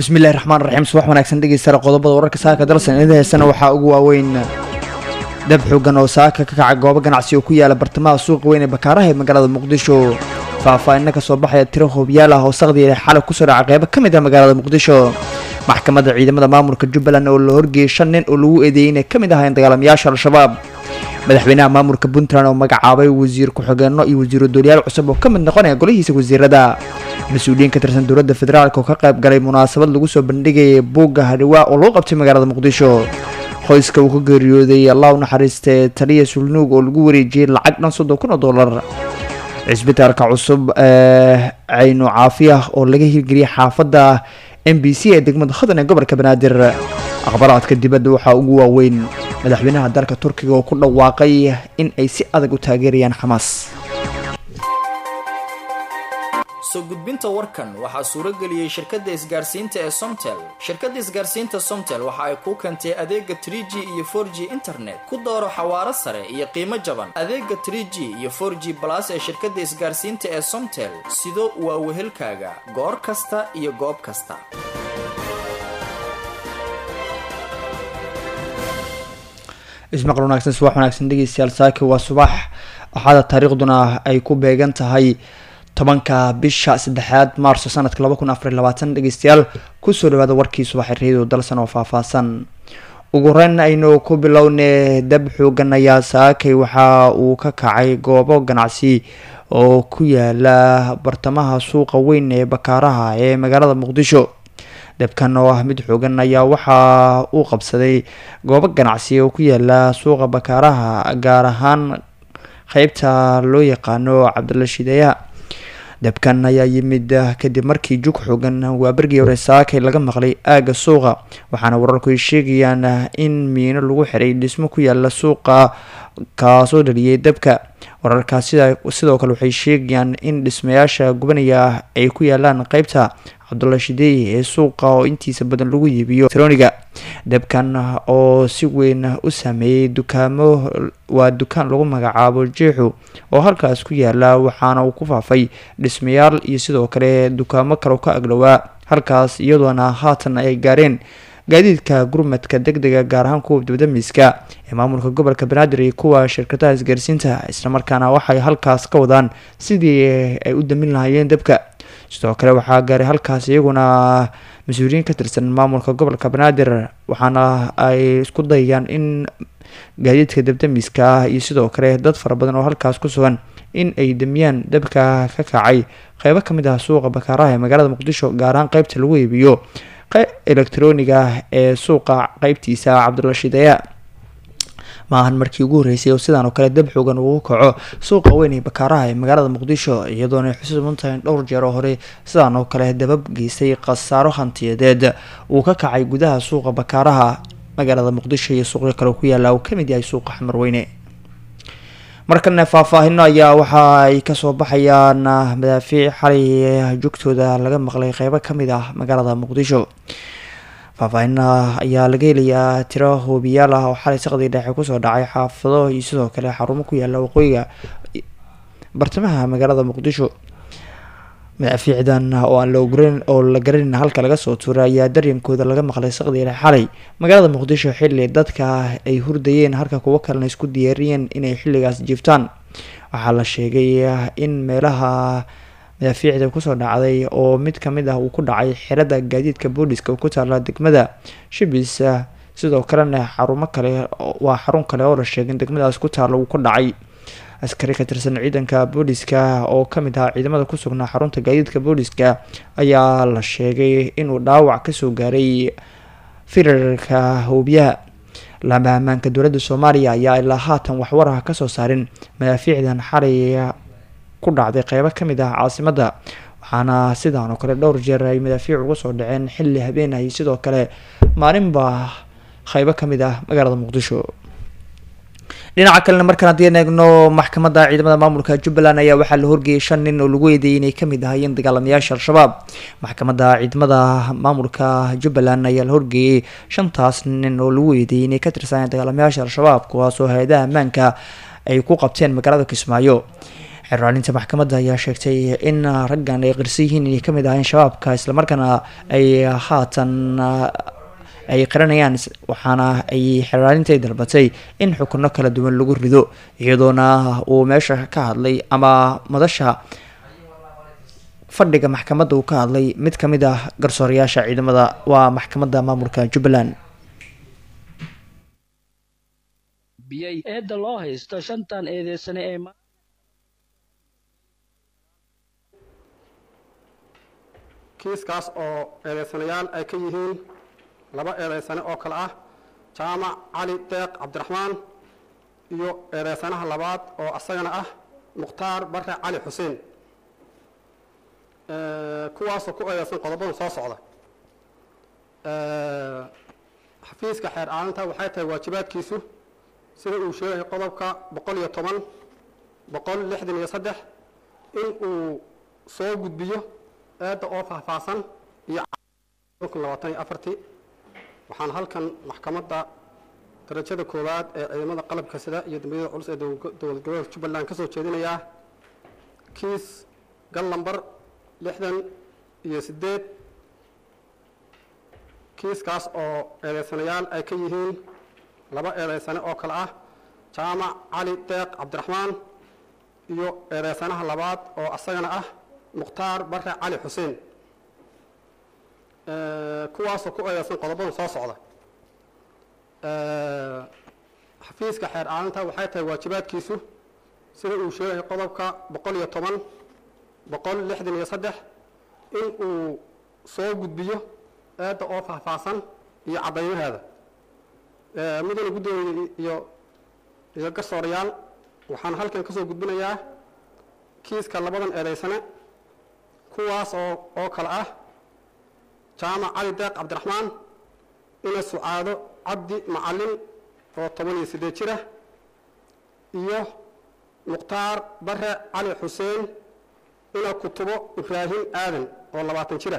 bismillahi raxmaan raxiim subax wanaagsan dhegeystayaal qodobada wararka saaka dalsan idin heysana waxaa ugu waaweyn dab xoogan oo saaka ka kaca goobo ganacsi oo ku yaala bartamaha suuqa weyn ee bakaaraha ee magaalada muqdisho faahfaahinna kasoo baxaya tiro hoobiyaal ah oo saqdiya xalay kusoo dhaca qeybo ka mid ah magaalada muqdisho maxkamadda ciidamada maamulka jubbaland oo la horgeeyay shan nin oo lagu eedeeyey inay ka mid ahayn dagaalamayaasha al-shabaab madaxweynaha maamulka puntland oo magacaabay wasiir ku-xigeenno iyo wasiiro dooliyaal cusub oo ka mid noqonaya golihiisa wasiirada mas-uuliyiin ka tirsan dowladda federaalk oo ka qayb galay munaasabad lagu soo bandhigayay buugga hadhiwaa oo lagu qabtay magaalada muqdisho qoyska uu ka geeriyooday allah u naxariistee taliya sulnuug oo lagu wareejiyey lacag dhan soddon kun oo dollar cisbitaalka cusub ee caynu caafiya oo laga hirgeliyay xaafadda m b c ee degmada hodan ee gobolka banaadir akhbaraadka dibadda waxaa ugu waaweyn madaxweynaha dalka turkiga oo ku dhawaaqay in ay si adag u taageerayaan xamaas soo gudbinta warkan waxaa suuro geliyey shirkadda isgaarsiinta ee somtel shirkadda isgaarsiinta somtel waxa ay kuu keentay adeega trie g iyo for g internet ku dooro xawaaro sare iyo qiimo jaban adeega trie g iyo for g balas ee shirkadda isgaarsiinta ee somtel sido waa wehelkaaga goor kasta iyo goob kasta ismaqal wanaagsan subax wanaagsan dhegeystayaal saaki waa subax axada taariikhduna ay ku beegan tahay tobanka bisha saddexaad maarso sanadka laba kun afar labaatan dhegeystayaal kusoo dhawaada warkii subaxi reedo dalsan oo faahfaahsan ugu horeyn aynu ku bilowne dab xoogan ayaa saakay waxa uu ka kacay goobo ganacsi oo ku yaala bartamaha suuqa weyn ee bakaaraha ee magaalada muqdisho dabkan oo ah mid xoogan ayaa waxa uu qabsaday goobo ganacsi oo ku yaala suuqa bakaaraha gaar ahaan qeybta loo yaqaano cabdilla shideeya dabkan ayaa yimid kadib markii jug xoogan waa bergii hore saakay laga maqlay aagga suuqa waxaana wararku ay sheegayaan in miino lagu xiray dhismo ku yaala suuqa kaasoo dhaliyay dabka wararkaas sidoo kale waxay sheegayaan in dhismayaasha gubanaya ay ku yaalaan qeybta cabdulla shideey ee suuqa oo intiisa badan lagu iibiyo troniga dabkan oo si weyn u saameeyey dukaamo waa dukaan lagu magacaabo jeexu oo halkaas ku yaala waxaana uu ku faafay dhismayaal iyo sidoo kale dukaamo kale ka agdhowaa halkaas iyadoona haatan ay gaareen gaadiidka gurmadka deg dega gaar ahaan kuwa dibdamiska ee maamulka gobolka banaadir iyo kuwa shirkadaha isgaarsiinta islamarkaana waxay halkaas ka wadaan sidii ay u damin lahaayeen dabka sidoo kale waxaa gaaray halkaas iyaguna mas-uuliyiin ka tirsan maamulka gobolka banaadir waxaana ay isku dayayaan in gaadiidka dabdamiska iyo sidoo kale dad fara badan oo halkaas ku sugan in ay damiyaan dabka ka kacay qeybo kamid ah suuqa bakaaraha ee magaalada muqdisho gaar ahaan qeybta lagu iibiyo electroniga ee suuqa qeybtiisa cabdulla shideeya maahan markii ugu horreysay oo sidaan oo kale dab xoogan ugu kaco suuqa weyn ee bakaaraha ee magaalada muqdisho iyadoona ay xusuuban tahay dhowr jeer oo hore sidaan oo kale dabab geystay khasaaro hantiyadeed uu ka kacay gudaha suuqa bakaaraha magaalada muqdisho iyo suuqyo kale ku yaala uu kamid yahay suuqa xamarweyne markana faahfaahino ayaa waxa ay kasoo baxayaan madaafiic xalay joogtooda laga maqlay qeybo kamid ah magaalada muqdisho faahfaahina ayaa laga helayaa tiro hoobiyaal ah oo xalay saqdii dhexe kusoo dhacay xaafado iyo sidoo kale xarumo ku yaala waqooyiga bartamaha magaalada muqdisho madaafiicdan oo aan laoran oo la garanin halka laga soo tuuray ayaa daryankooda laga maqlay saqdii dhexe xalay magaalada muqdisho xilli dadka ay hurdayeen halka kuwo kalena isku diyaariyeen inay xilligaas jiiftaan waxaa la sheegay in meelaha madaafiicda kusoo dhacday oo mid kamid ah uu ku dhacay xerada gaadiidka booliska ku taala degmada shibis sidoo kalena xarumo kale waa xarun kale oo la sheegay in degmadaas ku taala uu ku dhacay askari ka tirsan ciidanka booliska oo kamid ahaa ciidamada ku sugnaa xarunta gaadiidka booliska ayaa la sheegay inuu dhaawac kasoo gaaray firarka hoobiyaha laama ammaanka dowladda soomaaliya ayaa ilaa haatan waxwaraha kasoo saarin madaafiicdan xalay ku dhacday qeybo kamid ah caasimadda waxaana sidaan oo kale dhowr jeer ay madaafiic uga soo dhaceen xilli habeen ay sidoo kale maalinba qeybo kamid ah magaalada muqdisho dhinaca kalena markaan haddii eegno maxkamadda ciidamada maamulka jubbaland ayaa waxaa la horgeeyay shan nin oo lagu eedeeyay inay kamid ahaayeen dagaalamayaasha al-shabaab maxkamadda ciidamada maamulka jubbaland ayaa la horgeeyay shantaas nin oo lagu eedeeyay inay ka tirsanayeen dagaalamayaasha al-shabaab kuwaasoo hay-adaha ammaanka ay ku qabteen magaalada kismaayo xeraalinta maxkamadda ayaa sheegtay in raggan ay qirsan yihiin inay kamid ahayn shabaabka islamarkaana ay haatan ay qiranayaan waxaana ay xeraalinta dalbatay in xukuno kala duwan lagu rido iyadoona uu meesha ka hadlay ama madasha fadhiga maxkamadda uu ka hadlay mid kamid ah garsoorayaasha ciidamada waa maxkamadda maamulka jubbaland eedda loo haysto shantan eedeysane ee kiiskaas oo eedeysanayaal ay ka yihiin laba eedeysane oo kale ah jaamac cali deeq cabdiraxmaan iyo eedeysanaha labaad oo asagana ah mukhtaar bare cali xuseen kuwaasoo ku eedeysan qodobadan soo socda xafiiska xeer aalinta waxay tahay waajibaadkiisu sida uu sheegay qodobka boqol iyo toban boqol lixdan iyo saddex in uu soo gudbiyo eedda oo faahfaahsan iyo labaatan iyo afartii waxaan halkan maxkamadda darajada koowaad ee ciidamada qalabka sida iyo dambiyada culus ee dowlad goboleedka jubbaland ka soo jeedinayaa kiis gal lambar lixdan iyo siddeed kiiskaas oo eedeysanayaal ay ka yihiin laba eedeysane oo kale ah jaamac cali deeq cabdiraxmaan iyo eedeysanaha labaad oo asagana ah mukhtaar bare cali xuseen kuwaasoo ku eedeysan qodobadan soo socda xafiiska xeer aalinta waxay tahay waajibaadkiisu sida uu sheegay qodobka boqol iyo toban boqol lixdan iyo saddex in uu soo gudbiyo eedda oo faahfaahsan iyo caddaymaheeda mudane guddoomiye iyo iyo garsoorayaal waxaan halkan ka soo gudbinayaa kiiska labadan eedeysane kuwaas oo oo kale ah jaamac cali deeq cabdiraxmaan ina sucaado cabdi macalin oo toban iyo siddeed jira iyo mukhtaar bare cali xuseen ina kutubo ibraahim aadan oo labaatan jira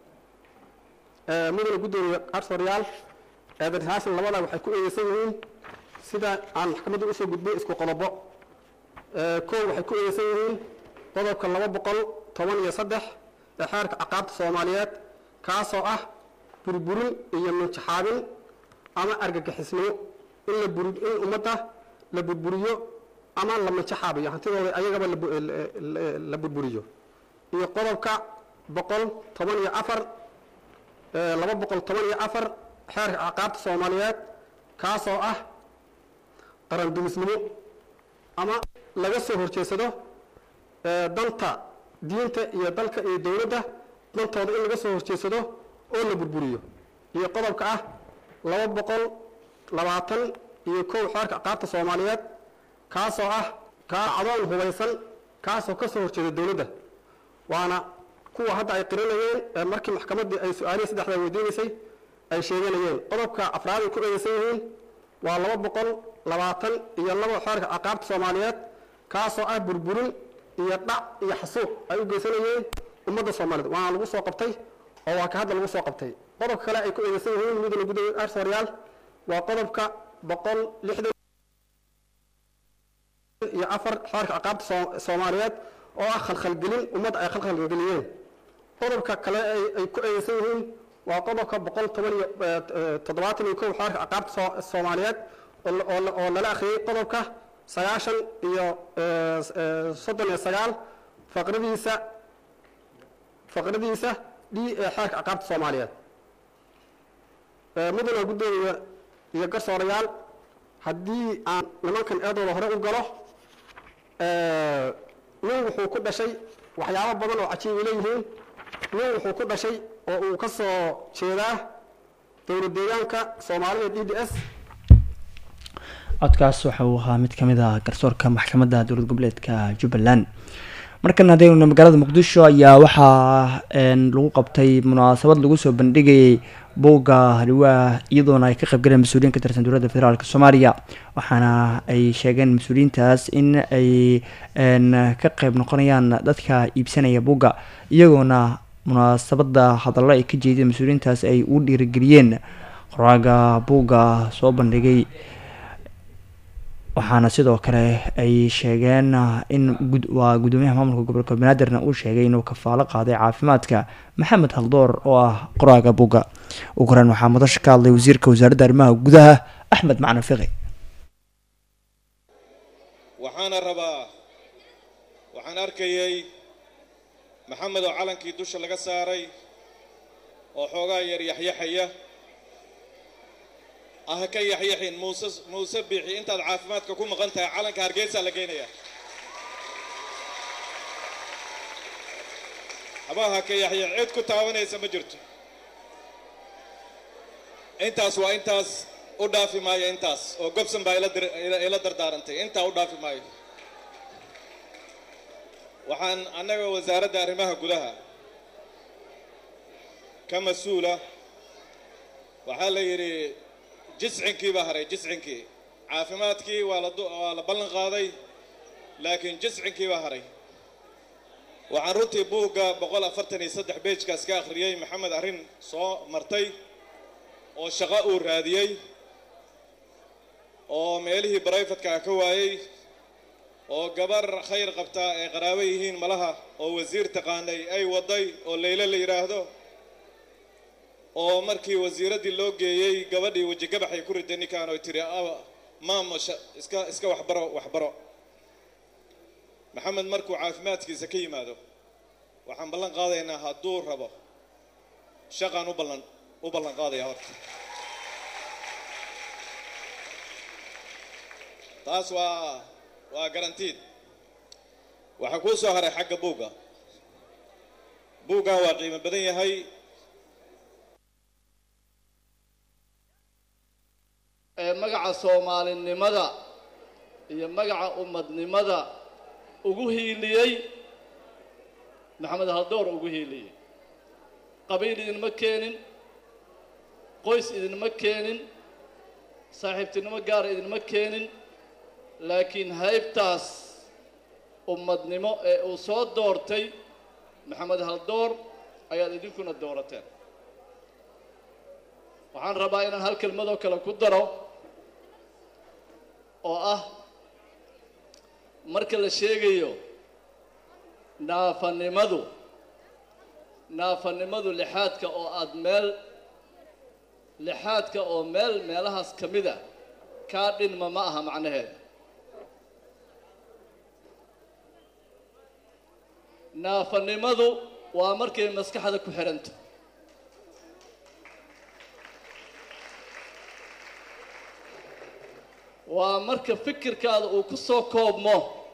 mudane guddoomiye garsooryaal eedarhaashan labadaa waxay ku eedeysan yihiin sida aan maxkamadda usoo gudbay isku qodobo koow waxay ku eedeysan yihiin qodobka laba boqol toban iyo saddex ee xeerka caqaabta soomaaliyeed kaasoo ah burburin iyo minjaxaabin ama argagixisnimo in la bur in ummadda la burburiyo ama la minjaxaabiyo hantidooda ayagaba la burburiyo iyo qodobka boqol toban iyo afar laba boqol toban iyo afar xeerka caqaabta soomaaliyeed kaasoo ah qarandumisnimo ama laga soo horjeedsado danta diinta iyo dalka iyo dowladda dantooda in laga soo horjeedsado oo la burburiyo iyo qodobka ah laba boqol labaatan iyo kow xeerka caqaabta soomaaliyeed kaasoo ah kaacadoon hubaysan kaasoo ka soo horjeeda dowladda waana kuwa hadda ay qiranayeen ee markii maxkamaddii ay su-aalihii saddexdaa weydiinaysay ay sheeganayeen qodobka afraad ay ku eedeysan yihiin waa laba boqol labaatan iyo laba xeerka caqaabta soomaaliyeed kaasoo ah burburin iyo dhac iyo xasuuq ay u geysanayeen ummadda soomaaliyeed waana lagu soo qabtay oo waa ka hadda lagu soo qabtay qodobka kale ay ku eedeysan yihiin mudane gudoomiye arsoryaal waa qodobka boqol lixdan iyo afar xeerka caqaabta soomaaliyeed oo ah khalkhalgelin ummadda ay khalkhalgeliyeen qodobka kale ay ku eedeysan yihiin waa qodobka boqol toban iyo toddobaatan iyo kow xeerka caqaabta soomaaliyeed oo lala akhriyey qodobka sagaashan iyo soddon iyo sagaal faqradiisa faqradiisa d ee xeerka caqaabta soomaaliyeed mudane guddoomiye iyo garsoorayaal haddii aan nimankan eedooda hore u galo nin wuxuu ku dhashay waxyaabo badan oo cajiibay leeyihiin nin wuxuu ku dhashay oo uu ka soo jeedaa dowlad deegaanka soomaalida d d s codkaas waxa uu ahaa mid kamid ah garsoorka maxkamadda dowlad goboleedka jubbaland markan haddaynu magaalada muqdisho ayaa waxaa lagu qabtay munaasabad lagu soo bandhigayay buugga haliwaa iyadoona ay ka qaybgaleen mas-uuliyiin ka tirsan dowladda federaalk soomaaliya waxaana ay sheegeen mas-uuliyiintaas in ay ka qeyb noqonayaan dadka iibsanaya buugga iyagoona munaasabada hadallo ay ka jeedeen mas-uuliyiintaas ay u dhiirigeliyeen qoraaga buugga soo bandhigay waxaana sidoo kale ay sheegeen in waa gudoomiyaha maamulka gobolka banaadirna uu sheegay inuu kafaalo qaaday caafimaadka maxamed haldoor oo ah qoraaga buga ugu horeyn waxaa madasha ka hadlay wasiirka wasaaradda arrimaha gudaha axmed macna fiqi waxaana rabaa waxaan arkayay maxamed oo calankii dusha laga saaray oo xoogaa yar yaxyaxaya ah ka yaxyaxin muuse muuse biixi intaad caafimaadka ku maqan tahay calanka hargeysaa la geynayaa habaha ka yaxyax cid ku taabanaysa ma jirto intaas waa intaas u dhaafi maayo intaas oo gobson baa ila dardaarantay intaa u dhaafi maayo waxaan annaga wasaaradda arrimaha gudaha ka mas-uula waxaa la yidhi jiscinkii baa haray jiscinkii caafimaadkii waa la waa la ballan qaaday laakiin jiscinkii baa haray waxaan runtii buugga boqol afartan iyo saddex beejkaas ka akhriyey maxamed arrin soo martay oo shaqo uu raadiyey oo meelihii barayfatka ka waayey oo gabar khayr qabtaa ay qaraabo yihiin malaha oo wasiir taqaanay ay waday oo layle la yidhaahdo oo markii wasiiraddii loo geeyey gabadhii wejigabaxay ku riday ninkaan oy tiri maamo iska iska waxbaro waxbaro maxamed markuu caafimaadkiisa ka yimaado waxaan ballan qaadaynaa hadduu rabo shaqaan u ballan u ballan qaadaya horta taas waa waa garantiid waxaa kuu soo haray xagga buugga buuggan waa qiimo badan yahay ee magaca soomaalinimada iyo magaca ummadnimada ugu hiiliyey maxamed haldoor ugu hiiliyey qabiil idinma keenin qoys idinma keenin saaxiibtinimo gaara idinma keenin laakiin haybtaas ummadnimo ee uu soo doortay maxamed haldoor ayaad idinkuna doorateen waxaan rabaa inaan hal kelmadoo kale ku daro oo ah marka la sheegayo naafanimadu naafanimadu lixaadka oo aada meel lixaadka oo meel meelahaas ka mid a kaa dhinma ma aha macnaheeda naafanimadu waa markay maskaxda ku xidhanto waa marka fikirkaada uu ku soo koobmo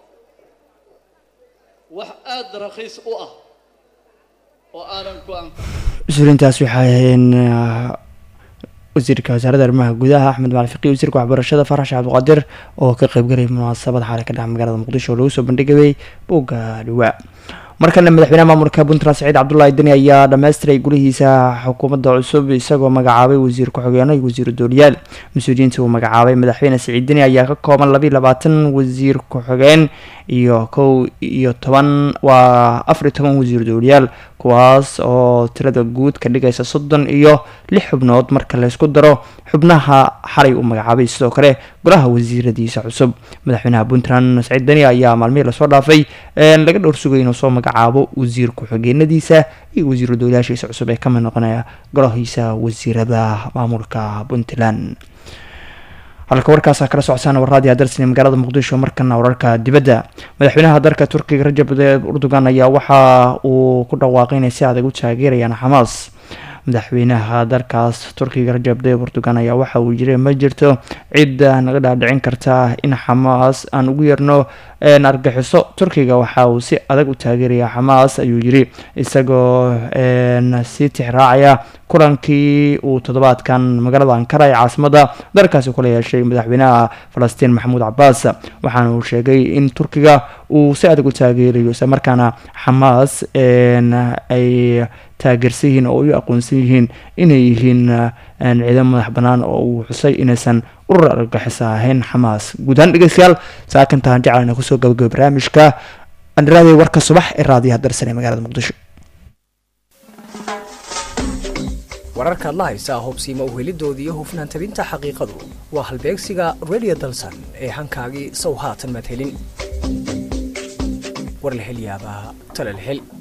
wax aada rakhiis u ah oo aanan ku anfa mas-uuliintaas waxay ahayn wasiirka wasaaradda arrimaha gudaha axmed macali fiqi wasiirka waxbarashada farax sheekh cabdiqaadir oo ka qeybgalay munaasabad xaale ka dhaca magaalada muqdisho oo lagu soo bandhigayay buugga dhawaa markana madaxweynaha maamulka puntland saciid cabdullaahi deni ayaa dhammaystiray gulihiisa xukuumadda cusub isagoo magacaabay wasiir ku-xigeenno iyo wasiiru dooliyaal mas-uuliyiinta uu magacaabay madaxweyne saciid deni ayaa ka kooban labiiy labaatan wasiir ku-xigeen iyo kow iyo toban waa afar iyo toban wasiir dooliyaal kuwaas oo tirada guud ka dhigaysa soddon iyo lix xubnood marka laysku daro xubnaha xalay uu magacaabay sidoo kale golaha wasiiradiisa cusub madaxweynaha puntland saciid deni ayaa maalmihii lasoo dhaafay laga dhowr sugay inuu soo magacaabo wasiir ku-xigeenadiisa iyo wasiiru doolayaashiisa cusub ee kamid noqonaya golahiisa wasiirada maamulka puntland halka warkaasa kala socotaan warraadii adarsan magaalada muqdisho markana wararka dibadda madaxweynaha dalka turkiga rajab tayyib erdogan ayaa waxa uu ku dhawaaqay inay si adag u taageerayaan xamaas madaxweynaha dalkaas turkiga rajab tayyib erdogan ayaa waxa uu jiray ma jirto cid naga dhaadhicin karta in xamaas aan ugu yeerno argaxiso turkiga waxa uu si adag u taageeraya xamaas ayuu yiri isagoo sii tixraacaya kulankii uu toddobaadkan magaalada ankara ee caasimada dalkaasi kula yeeshay madaxweynaha falastiin maxamuud cabaas waxaana uu sheegay in turkiga uu si adag u taageerayo isla markaana xamaas ay taageersan yihiin oo ay u aqoonsan yihiin inay yihiin ciidamo madax bannaan oo uu xusay inaysan urur argagixisa ahayn xamaas guud ahaan dhegeystayaal saakantahan jeclana kusoo gabagaba barnaamijka andharaadey warka subax ee raadiyaha darsan ee magaalada muqdisho wararkaad la haysaa hubsiima uhelidooda iyo hufnaan tabinta xaqiiqadu waa halbeegsiga radio dalsan ee hankaagii sow haatan madhelin war la hel yaabaa tala la hel